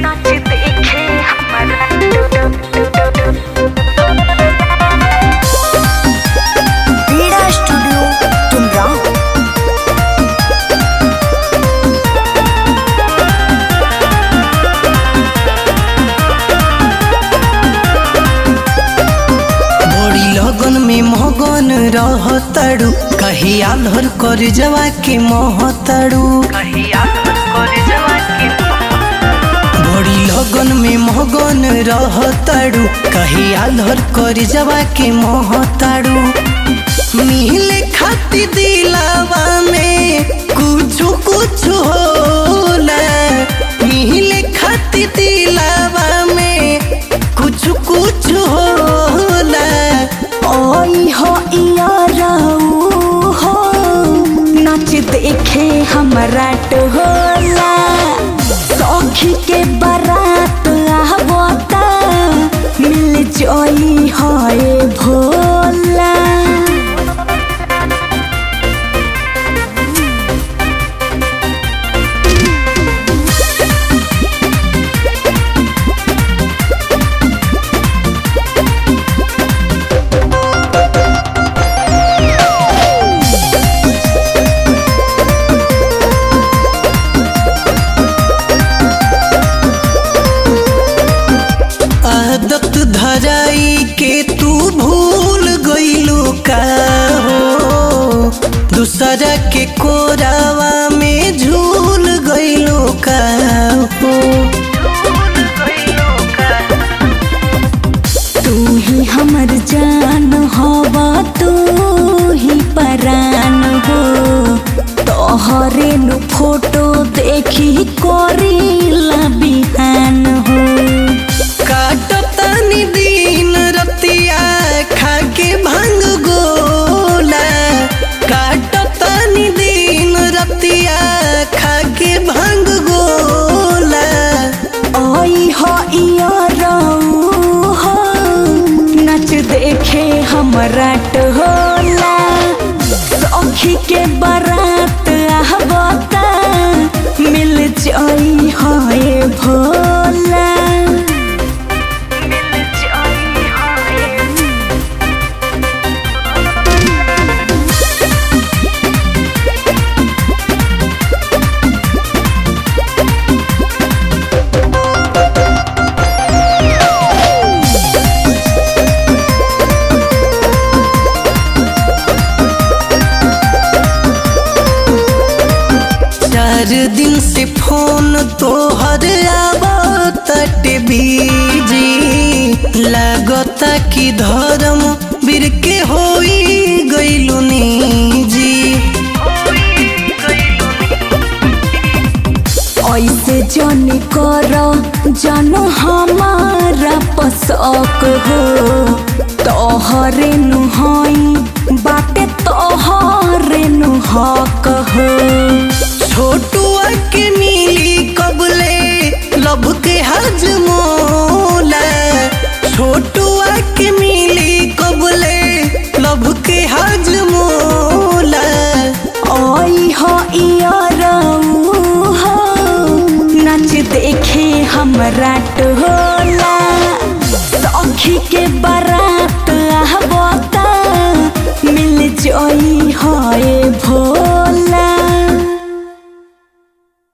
नाच देखे हमारा पीड़ा स्टूडियो तुमराव बड़ी लगन में मगन रहतड़ू कहिया धर कर जवा के महतड़ू कहिया कर जवा के बड़ी लगन में मगन रहतड़ू कहिया धर कर जवा के महतड़ू मिले खाती दिलावा में कुछ कुछ होला मिले खाती दिलावा में कुछ कुछ होला ओई हो इयाराऊ हो नाच देखे हमरा टोला सखी के बारात आवता मिल जोई होए भोला आदत धराई के तू भूल गईलू का हो दूसरा के कोरावा में झूल गईलू का हो तू ही हमर जान हवा तू ही परान हो तोहरे नु फोटो देखी करीला बिहान हो काटतानी दिन रतिया खाके भांग गोला काटतानी दिन रतिया खाके भांग गोला ओई हो इयाराऊ हो नच देखे हमरा टोला सखी के बारात आवता मिल जाई होए भोला मिल जाई हाय चार दिन से फोन तोहर आवत बीजी लागता कि धर्म बीर के होई गईलू निजी ऐसे जन कर जन हमारा पसक हो तोहरे नु हई बाटे तोहरे नु हक हो छोटू